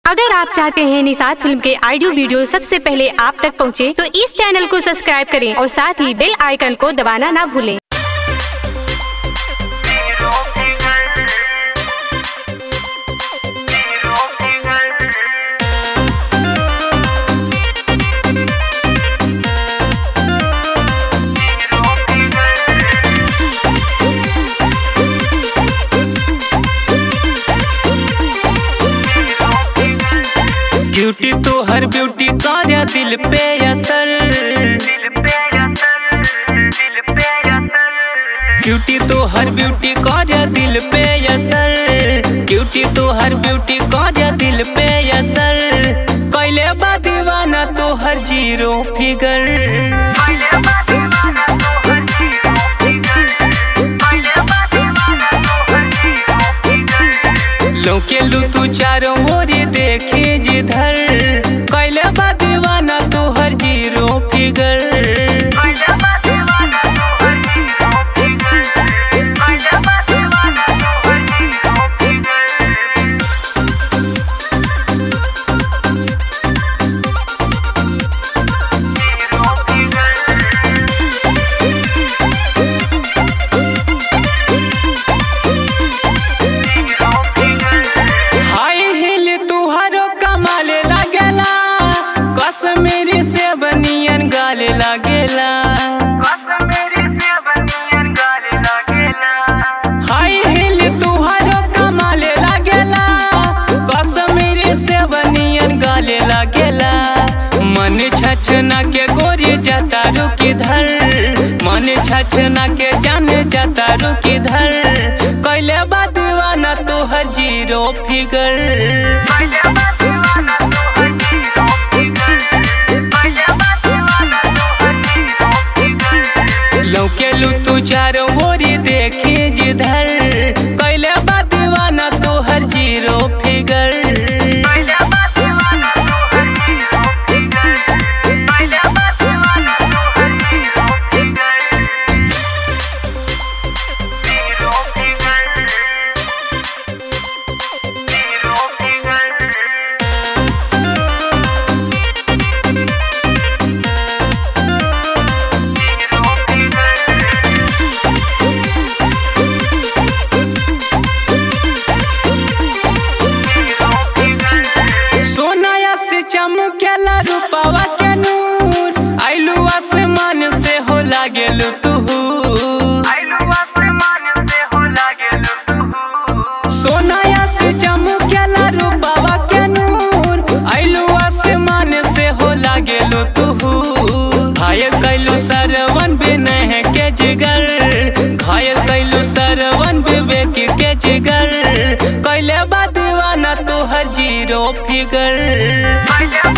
अगर आप चाहते हैं निषाद फिल्म के ऑडियो वीडियो सबसे पहले आप तक पहुंचे, तो इस चैनल को सब्सक्राइब करें और साथ ही बेल आइकन को दबाना ना भूलें ब्यूटी तो हर ब्यूटी कार्य दिल पे असर ब्यूटी तो हर ब्यूटी कार्य दिल पे असर ब्यूटी तो हर ब्यूटी कार्य दिल पे असर कैले बा दीवाना तो हर जीरो फिगर लौके लू तू चारों ओरी देखे जिधर कैले बा दीवाना तो हर जीरो फिगर हाई हिल तुहारो कमाले लागेला कश्मीरी से बनियन गाले लागेला हाई हिल तुहारो कमाले लागेला कश्मीरी से बनियन गाले लागेला मन छछना के गोरी जाता रुकी धर मन छछना के जाने जाता रुकी धर कैले बा दीवाना तो हर जीरो फिगर लौके लू तू चारों ओरी देखी जिधर कैले बा दीवाना तो हर जीरो फिगर सोनाया से चमकेला रूपावा के नूर आइलू आसमान से हो लागेलू तू सोनाया से चमकेला रूपावा के नूर आइलू आसमान से हो लागेलू तू घायल कैलू सरवन बिनह के जिगर घायल कैलू सरवन विवेक के जिगर कैले बा दीवाना तो हर जीरो फिगर